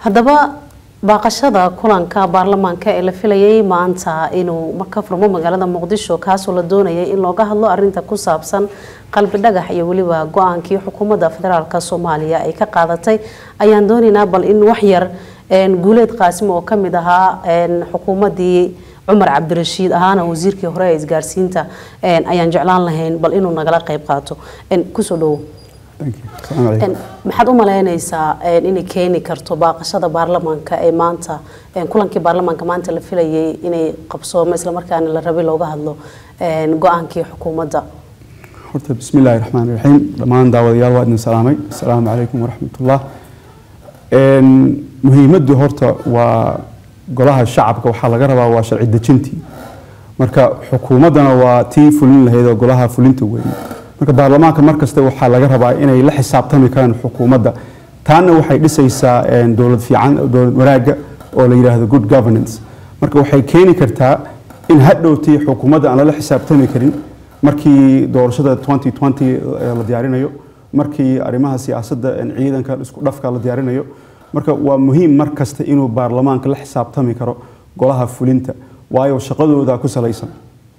haddaba baaqashada kulanka baarlamaanka ee la filayay maanta inuu ka furmo magaalada muqdisho kaasoo la doonayay in looga hadlo arinta ku saabsan qalbi dhagax iyo weliba go-aankii xukuumadda federaalk soomaaliya ay ka qaadatay ayaan doonaynaa bal in waxyar guuleed qaasim oo kamid ahaa xukuumadii cumar cabdirashiid ahaana wasiirkii hore ee isgaarsiinta ayaan jeclaan lahayn bal inuu nagala qayb qaato kusoo dhowo maxaad u malaynaysaa inay keeni karto baaqashada baarlamaanka ee maanta kulankii baarlamaanka maanta la filayay inay qabsoomo islamarkaana la rabay looga hadlo go-aankii xukuumadda horta bismi illaahi raxmaan raxiim dhammaan daawadayaal waa idin salaamay asalaamu calaykum waraxmatullah muhiimaddu horta waa golaha shacabka waxaa laga rabaa waa sharci dejintii marka xukuumaddana waa tii fulin lahayd oo golaha fulinta weeye marka baarlamaanka markasta waxaa laga rabaa inay la xisaabtami karaan xukuumadda taana waxay dhisaysaa dowlad fiican dowlad wanaagga oo la yidhaahdo good governance marka waxay keeni kartaa in hadhowtii xukuumadda aan lala xisaabtami karin markii doorashada 2020 la diyaarinayo markii arrimaha siyaasadda ciidanka isku dhafka la diyaarinayo marka waa muhiim mar kasta inuu baarlamaanka la xisaabtami karo golaha fulinta waayo shaqadooda ku salaysan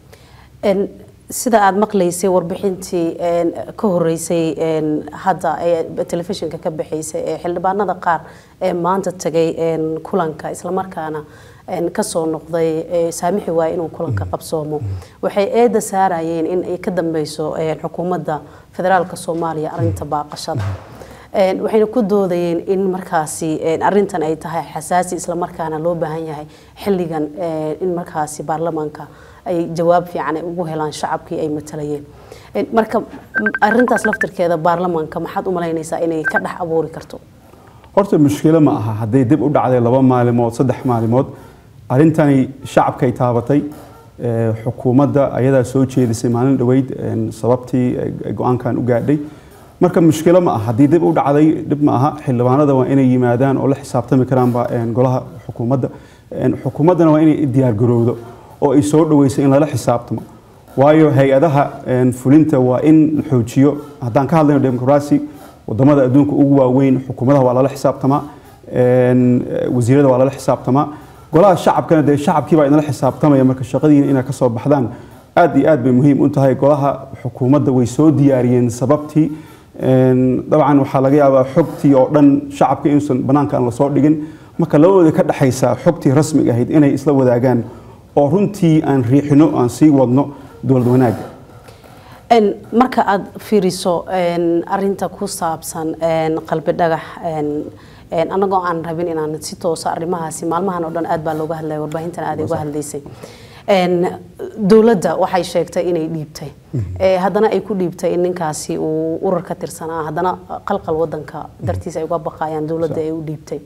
sida aada maqlaysay warbixintii ka horeysay hadda ee telefishinka ka baxaysay ee xildhibaanada qaar ee maanta tagay kulanka islamarkaana kasoo noqday saamixi waaya inuu kulanka qabsoomo waxay eeda saarayeen in ay ka dambeyso xukuumadda federaalka soomaaliya arinta baaqashada waxayna ku doodayeen in markaasi arintan ay tahay xasaasi islamarkaana loo baahan yahay xilligan in markaasi baarlamaanka ay jawaab fiican ay ugu helaan shacabkii ay matalayeen marka arintaas laftirkeeda baarlamaanka maxaad u malaynaysaa inay ka dhex abuuri karto horta mushkilo ma aha hadday dib u dhacday laba maalimood saddex maalimood arrintani shacabkay taabatay xukuumadda ayadaa soo jeedisay maalin dhoweyd sababtii go-aankan u gaadhay marka mushkilo ma aha haddii dib u dhacday dhib ma aha xildhibaanada waa inay yimaadaan oo la xisaabtami karaanba golaha xukuumadda xukuumaddana waa inay diyaargarowdo oo ay soo dhaweysay in lala xisaabtamo waayo hay-adaha fulinta waa in la xoojiyo haddaan ka hadlayno demoqraasi wadamada adduunka ugu waaweyn xukuumadaha waa lala xisaabtamaa wasiirada waa lala xisaabtamaa golaha shacabkana dee shacabkii baa inala xisaabtamaya marka shaqadiina inay ka soo baxdaan aad iyo aad bay muhiim u tahay golaha xukuumadda way soo diyaariyeen sababtii dabcan waxaa laga yaabaa xogtii oo dhan shacabka inuusan banaanka aan lasoo dhigin marka labadooda ka dhexaysa xogtii rasmiga ahayd inay isla wadaagaan oo runtii aan riixino aan sii wadno dowlad wanaagga marka aada fiiriso arinta ku saabsan qalbi dhagax anagoo aan rabin inaan si toosa arrimahaasi maalmahan oo dhan aad baa looga hadlaya warbaahintan aad uga hadlaysay dowladda waxay sheegtay inay dhiibtay haddana ay ku dhiibtay in ninkaasi uu urar ka tirsanaa haddana qalqal wadanka dartiisa ay uga baqayaan dowladda ay u dhiibtay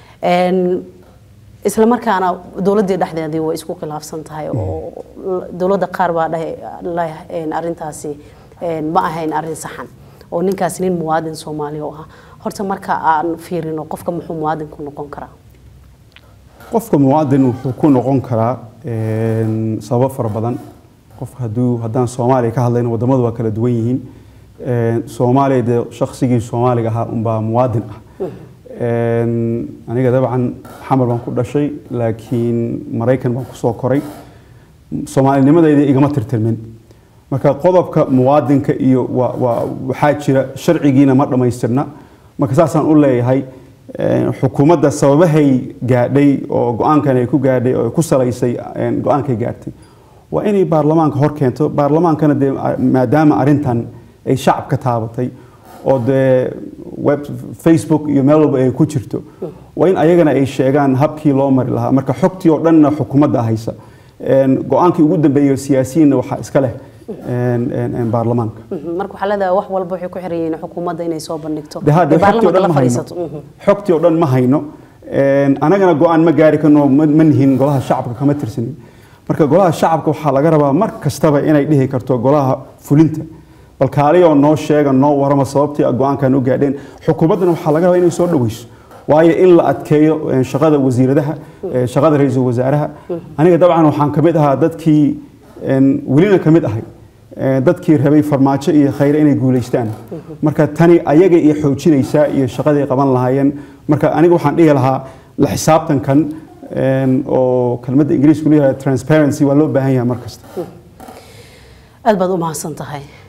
isla markaana dowladdii dhexdeedii way isku khilaafsan tahay oo dowladda qaar baa dhahay arintaasi ma ahayn arin saxan oo ninkaasi nin muwaadin soomaaliya u ahaa horta marka aan fiirino qofka muxuu muwaadin ku noqon karaa qofka muwaadin wuxuu ku noqon karaa sababo fara badan qofka haduu haddaan soomaaliya ka hadlayno wadamadu waa kala duwan yihiin soomaaliya dee shaksigii soomaaliga ahaa unbaa muwaadin ah aniga dabcan xamar baan ku dhashay laakiin maraykan baan kusoo koray soomaalinimadayda igama tirtirmin marka qodobka muwaadinka iyo waxaa jira sharcigiina ma dhammaystirna marka saasaan u leeyahay xukuumadda sababahay gaadhay oo go-aankan ay ku gaadhay oo ku salaysay go-aankay gaartay waa inay baarlamaanka hor keento baarlamaankana dee maadaama arrintan ay shacabka taabatay oo dee web facebook iyo meel walba ay ku jirto waa in ayagana ay sheegaan habkii loo mari lahaa marka xogtii oo dhanna xukuumadda haysa go-aankii ugu dambeeyay siyaasiyiinna waxaa iska leh baarlamaanka marka waxaa leedahay wax walba waxay ku xiran yihiin xukuumadda inay soo bandhigto de hadde xogtii oo dhan ma hayno xogtii oo dhan ma hayno anagana go-aan ma gaari karno ma nihin golaha shacabka kama tirsanin marka golaha shacabka waxaa laga rabaa mar kastaba inay dhihi karto golaha fulinta bal kaaliyoo noo sheega noo warama sababtii go-aankan u gaadheen xukuumaddana waxaa laga rabaa inay soo dhaweyso waayo in la adkeeyo shaqada wasiiradaha shaqada ra-iisul wasaaraha aniga dabcan waxaan kamid ahaa dadkii welina kamid ahay eh, dadkii rabay farmaajo iyo khayre inay guulaystaan marka tani ayaga iyo xoojinaysaa iyo shaqadii ay qaban lahaayeen marka aniga waxaan dhihi lahaa la xisaabtankan een, oo kelmadda ingiriisku leeyahay transparency waa loo baahan yahay mar kasta aad baad u mahadsan tahay